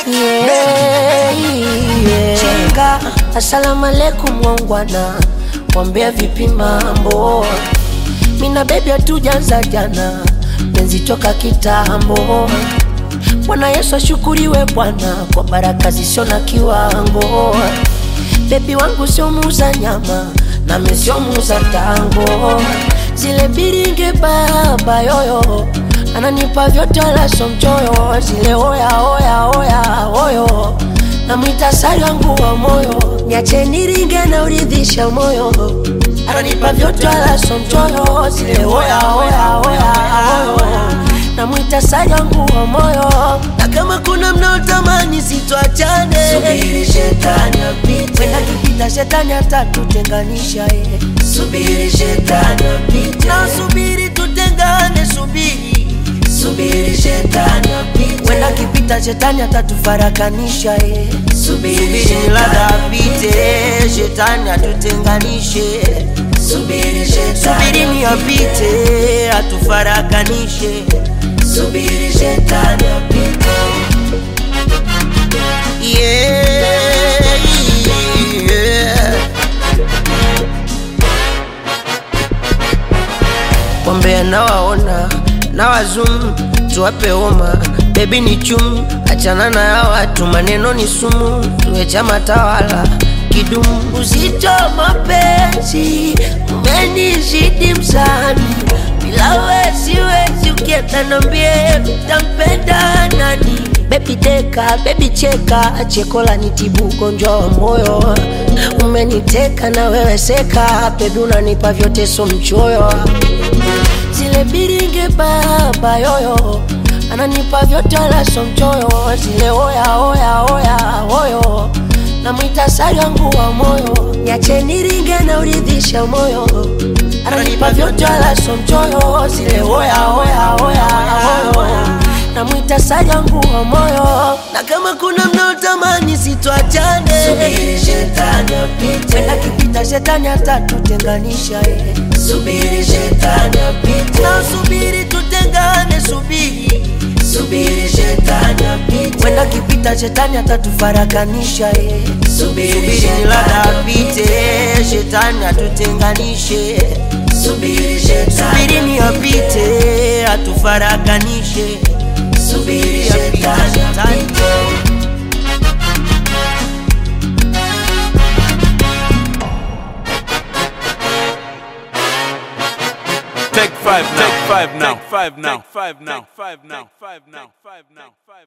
yeah, yeah. Chenga, asalamu alaikum wangwana, wambea vipi mambo? Mina bebi hatujaanza jana, penzi toka kitambo. Bwana Yesu ashukuriwe Bwana kwa baraka zisio na kiwango. Bebi wangu sio muuza nyama, nami sio muuza tango. Zile biringe baba yoyo ananipa vyote wala sio mchoyo. Zile oya oya oya oyo namwita sari wangu wa moyo, niache niringe na uridhisha moyo. Ananipa vyote wala sio mchoyo. Zile oya oya oya oyo namwita sari wangu wa moyo, na kama kuna mnaotamani sitwachane, Subiri shetani apite, wenda kipita shetani atatutenganisha eh. subiri shetani apite, na subiri tutengane, subiri subiri shetani apite, wenda kipita shetani atatufarakanisha eh. subiri Subiri ladha shetani apite, shetani atutenganishe, subiri shetani subirini apite, atufarakanishe. subiri shetani apite, Yeah, yeah. Wambea nawaona na wazum tuwape homa bebi ni chum achana na ya watu maneno ni sumu tuwe chama tawala kidumu uzito mapenzi umenizidi msani bila we siwezi ukienda nambie utampenda nani bebi deka bebi cheka cheko la nitibu ugonjwa wa moyo umeniteka na wewe seka bebi unanipa vyote so mchoyo zile biringe baba yoyo ananipa vyote wala so mchoyo zile oya oya oya oyo namwita sari wangu wa moyo niache niringe na uridhisha moyo ananipa vyote wala so mchoyo zile oya oya oya oyo namwita sari wangu wa moyo na kama kuna mnaotamani sitwachane subiri shetani apite, wenda kipita shetani atatutenganisha eh. subiri shetani apite, na subiri tutengane, subiri subiri shetani apite, wenda kipita shetani atatufarakanisha eh. subiri Subiri ladha shetani apite, shetani atutenganishe, subiri shetani subirini apite, atufarakanishe, subiri apite shetani shetani. apite. Take five now. Take five now. Take five now. Take five now. Take five now. Take five now. Take five now.